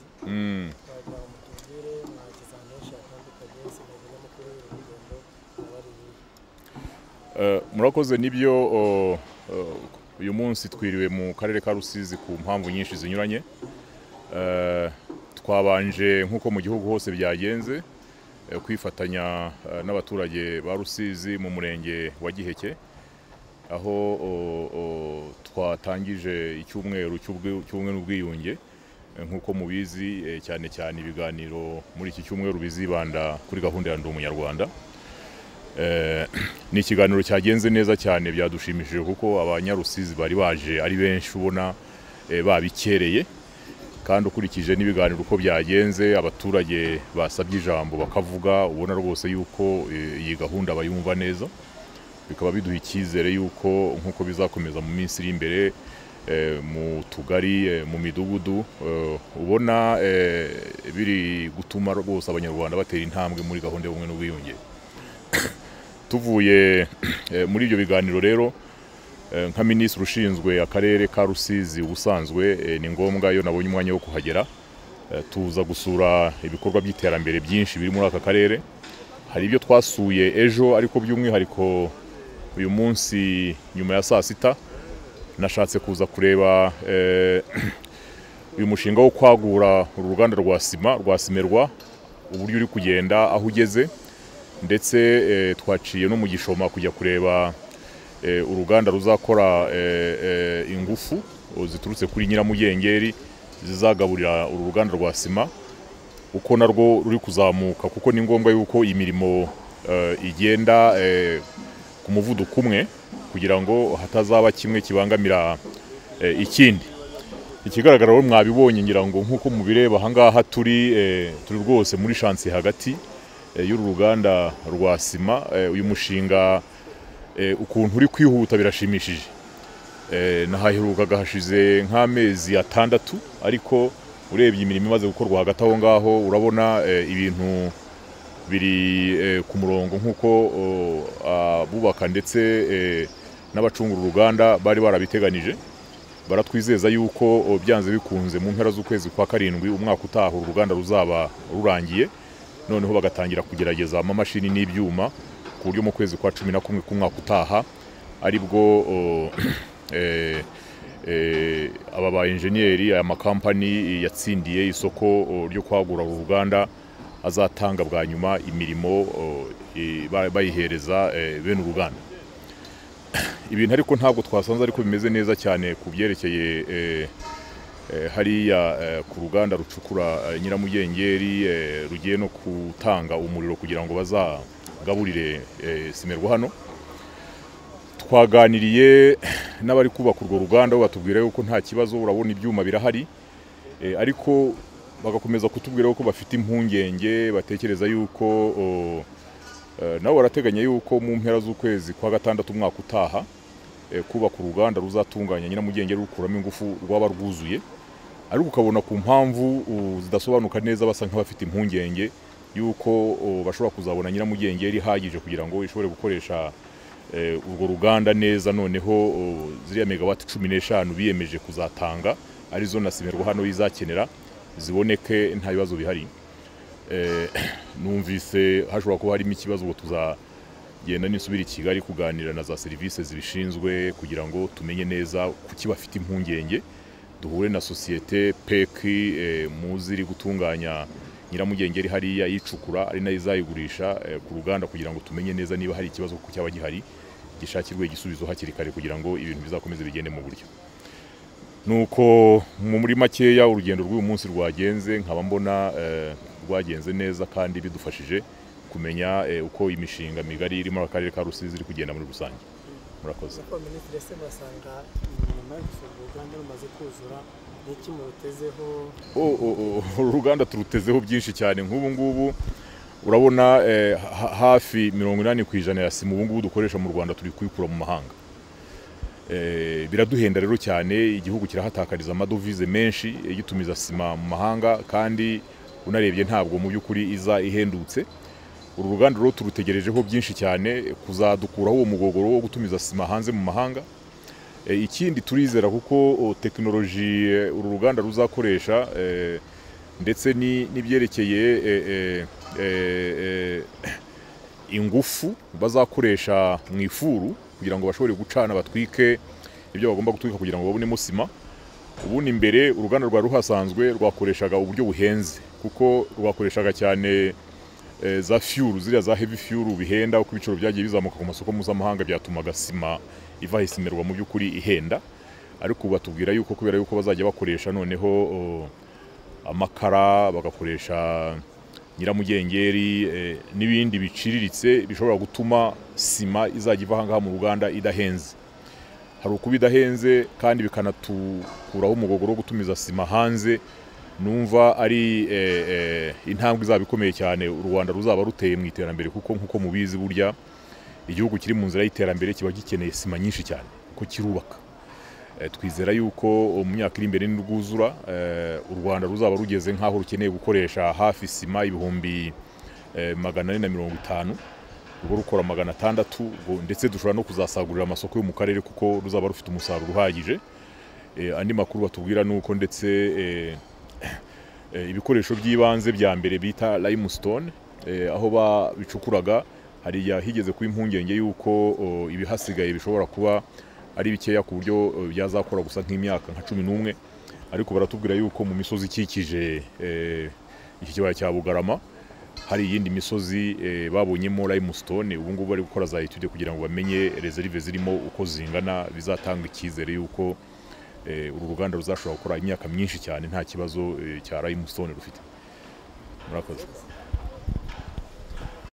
kugira ngo mutubwire mwageze ahantu henshi hatandukanye sinageze no kubera urugendo nabariye Eh, murakoze nibyo oh, oh, uyu munsi twiriwe mu karere ka rusizi ku mpamvu nyinshi zinyuranye Eh, twabanje nk'uko mu gihugu hose byagenze eh, kwifatanya eh, n'abaturage ba rusizi mu murenge wa giheke aho oh, oh, twatangije icyumweru cy'ubwi- cy'ubumwe n'ubwiyunge Eh, nk'uko mubizi eh, cyane cyane ibiganiro muri iki cyumweru bizibanda kuri gahunda ya ndi umunyarwanda Eh, ni ikiganiro cyagenze neza cyane byadushimishije kuko abanyarusizi bari baje ari benshi ubona eh, babikereye kandi ukurikije n'ibiganiro uko byagenze abaturage basabye ijambo bakavuga ubona rwose yuko eh, iyi gahunda bayumva neza bikaba biduha icyizere yuko nk'uko bizakomeza mu minsi iri imbere eh, mu tugari eh, mu midugudu eh, ubona eh, biri gutuma rwose abanyarwanda batera intambwe muri gahunda y'ubumwe n'ubwiyunge tuvuye eh, muri ibyo biganiro rero eh, nka minisitiri ushinzwe akarere ka rusizi ubusanzwe eh, ni ngombwa iyo nabonye umwanya wo kuhagera eh, tuza gusura ibikorwa by'iterambere byinshi biri muri aka karere hari ibyo twasuye ejo ariko by'umwihariko uyu munsi nyuma ya saa sita nashatse kuza kureba eh, uyu mushinga wo kwagura uru ruganda rwa sima rwa simerwa uburyo uri kugenda aho ugeze ndetse eh, twaciye no mu gishoma kujya kureba eh, uruganda ruzakora eh, eh, ingufu o, ziturutse kuri nyiramugengeri zizagaburira uru ruganda rwa sima uko narwo ruri kuzamuka kuko ni ngombwa yuko imirimo eh, igenda eh, ku muvuduko umwe kugira ngo hatazaba kimwe kibangamira eh, ikindi ikigaragara rero mwabibonye ngira ngo nk'uko mubireba ahangaha turi eh, turi rwose muri shansi hagati eh, y'uru ruganda rwa sima eh, uyu mushinga eh, ukuntu uri kwihuta birashimishije Eh, nahaherukaga hashize nk'amezi atandatu ariko urebye imirimo imaze gukorwa hagati aho ngaho urabona eh, ibintu biri eh, ku murongo nk'uko o, abubaka ndetse eh, n'abacunga uru ruganda bari barabiteganije baratwizeza yuko o, byanze bikunze mu mpera z'ukwezi kwa karindwi umwaka utaha uru ruganda ruzaba rurangiye noneho bagatangira kugerageza amamashini n'ibyuma ku buryo mu kwezi kwa cumi na kumwe k'umwaka utaha aribwo o, eh, eh, aba ba enjeniyeri aya makampani yatsindiye isoko o, ryo kwagura uru ruganda azatanga bwa nyuma imirimo o, i- ba- bayihereza eh, bene uruganda ibintu ariko ntabwo twasanze ariko bimeze neza cyane ku byerekeye eh, eh, hariya eh, ku ruganda rucukura eh, nyiramugengeri eh, rugiye no gutanga umuriro kugira ngo bazagaburire eh, simerwa hano twaganiriye n'abari kubaka urwo ruganda bo batubwira yuko nta kibazo urabona ibyuma birahari Eh, ariko bagakomeza kutubwira yuko bafite impungenge batekereza yuko o, Eh, nabo barateganya yuko mu mpera z'ukwezi kwa gatandatu umwaka utaha eh, kubaka uruganda ruzatunganya nyiramugenge rukuramo ingufu rwaba rwuzuye ariko ukabona ku mpamvu uh, zidasobanuka neza basa nk'abafite impungenge yuko uh, bashobora kuzabona nyiramugenge ihagije kugira ngo ishobore gukoresha eh, urwo ruganda neza noneho uh, ziriya megawati cumi n'eshanu biyemeje kuzatanga arizo na simerwa hano izakenera ziboneke nta bibazo bihari Eh, numvise hashobora kuba harimo ikibazo ngo tuzagenda nisubira i kigali kuganira na za serivisi zibishinzwe kugira ngo tumenye neza kuki bafite impungenge duhure na sosiyete peki eh, muzi iri gutunganya nyiramugengeri hariya yicukura ari nayo izayigurisha eh, ku ruganda kugira ngo tumenye neza niba hari ikibazo kuko cyaba gihari gishakirwe igisubizo hakiri kare kugira ngo ibintu bizakomeze bigende mu buryo nuko mu muri makeya urugendo rw'uyu munsi rwagenze nkaba mbona eh, rwagenze neza kandi bidufashije kumenya eh, uko imishinga migari iri muri akarere ka rusizi iri kugenda muri rusange murakoze ariko minisitiri ese murasanga imirimo yo gusura uruganda rumaze kuzura n'iki murutezeho O- o- o- uru ruganda turutezeho byinshi cyane nk'ubu ngubu urabona eh, ha- hafi mirongo inani ku ijana ya simu ubu ngubu dukoresha mu rwanda turi kuyikura mu mahanga Eh, biraduhenda rero cyane igihugu kirahatakariza amadovize menshi gitumiza sima mu mahanga kandi unarebye ntabwo mu by'ukuri iza ihendutse uru ruganda rero turutegerejeho byinshi cyane kuzadukuraho uwo mugogoro wo gutumiza sima hanze mu mahanga E, ikindi turizera kuko o, tekinoloji e, uru ruganda ruzakoresha e, ndetse ni- n'ibyerekeye eh, eh, eh, eh, ingufu bazakoresha mu ifuru kugira ngo bashobore gucana batwike ibyo bagomba gutwika kugira ngo babonemo sima ubundi imbere uruganda rwa ruhasanzwe rwakoreshaga uburyo buhenze kuko rwakoreshaga cyane eh, za fyuru ziriya za heavy fyuru bihenda uko ibiciro byagiye bizamuka ku masoko mpuzamahanga byatumaga sima iva isimerwa mu by'ukuri ihenda ariko ubu batubwira yuko kubera yuko bazajya bakoresha noneho oh, amakara bagakoresha nyiramugengeri eh, n'ibindi biciriritse bishobora gutuma sima izajya iva aha ngaha mu ruganda idahenze hari ukuba idahenze kandi bikanatukuraho umugogo wo gutumiza sima hanze numva ari eh, eh, intambwe izaba ikomeye cyane u rwanda ruzaba ruteye mu iterambere kuko nk'uko mubizi burya igihugu kiri mu nzira y'iterambere kiba gikeneye sima nyinshi cyane kuko kirubaka Eh, twizera yuko mu myaka iri imbere nirwuzura eh, u rwanda ruzaba rugeze nk'aho rukeneye gukoresha hafi sima ibihumbi eh, magana ane na mirongo itanu ruba rukora magana atandatu ngo- ndetse dushobora no kuzasagurira amasoko yo mu karere kuko ruzaba rufite umusaruro uhagije Eh, andi makuru batubwira ni uko ndetse eh, eh, ibikoresho by'ibanze bya mbere bita limestone eh, aho babicukuraga hari igihe higeze kuba impungenge y'uko oh, ibihasigaye bishobora kuba ari bikeya ku buryo oh, byazakora gusa nk'imyaka nka cumi n'umwe ariko baratubwira yuko mu misozi ikikije eh, iki kibaya cya bugarama hari iyindi misozi eh, babonyemo limestone ubu ngubu bari gukora za etude kugira ngo bamenye reserve zirimo uko zingana bizatanga icyizere y'uko eh, uru ruganda ruzashobora gukora imyaka myinshi cyane nta kibazo eh, cya limestone rufite murakoze